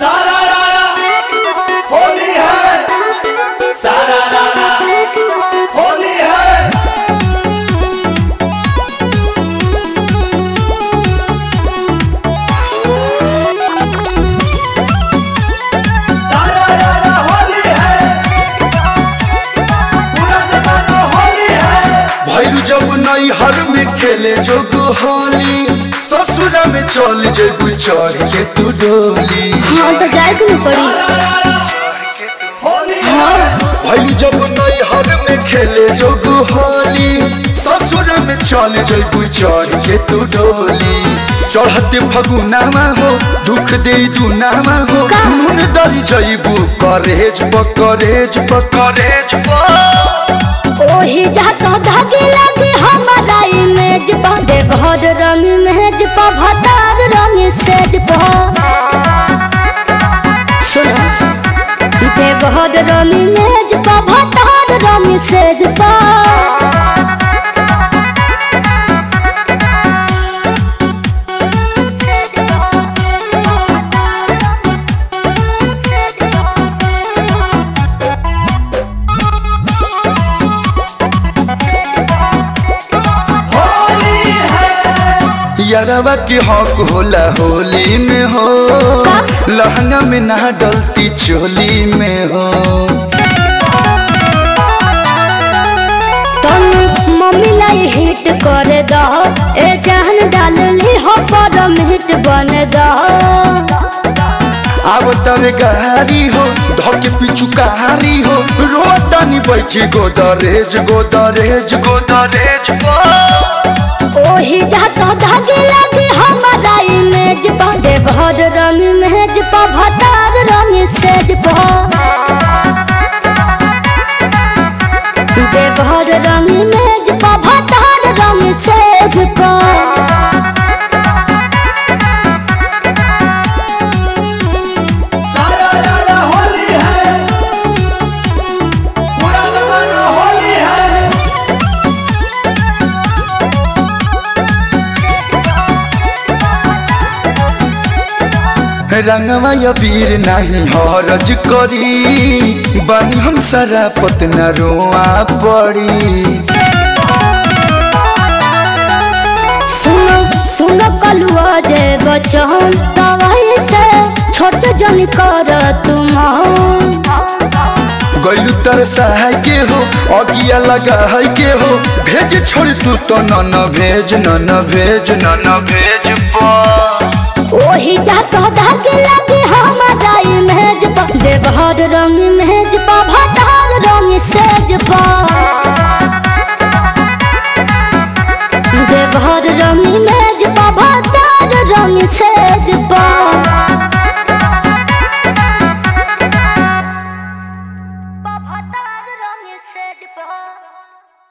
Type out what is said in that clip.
सारा रारा होली है सारा रारा होली है सारा रारा होली है पूरा जमाना होली है भैरू जब नई हर में खेले जोग होली ससुरा में चल जेबू चढ़ के तू डोली हाँ तो जाए के नहीं पड़ी सारा रारा होली है भैरू जब नई हर में खेले जोग होली ससुरा में चल जेबू चढ़ के तू डोली चढ़ते फगुनामा हो दुख दे दुनामा हो का? नून दरी जईबू करेज पकरेज पकरेज ओही जाता धागे लगे हमारा इमेज पा दे घर रंग मेज पा भतार रंग सेज पा सुनो दे घर रंग मेज पा भतार रंग सेज पा होली है यारवा के हक होला होली में हो लहंगा में ना डलती चोली में हो तुम मम्मी लाई हिट कर दो ए जान डाल ली हो पर हिट बन दो अब तवे गारी हो धके पिचु कहारी हो रोतानी बैठी गोदरेज गोदरेज गोदरेज ओही जाता धागे लगे हमारा इमेज पा दे घर रंग मेज पा भतार रंग सेज पा दे घर रंग मेज पा भतार रंग सेज पा सारा रारा होली है पूरा जमाना होली है रंगवा या वीर नहीं हरज करी बनी हम सारा पतना रोआ पड़ी सुनो सुनो कलुआ जे बचन तवाई से छोट जन कर तुम गैलू तर सहाय के हो अगिया लगा है के हो भेज छोड़ तू तो न न भेज न न भेज न न भेज पा ओही जाता धागे लगे हमारा इमेज पा देवहर रंग मेज पा भतार रंग सेज पा देवहर रंग मेज पा भतार रंग सेज पा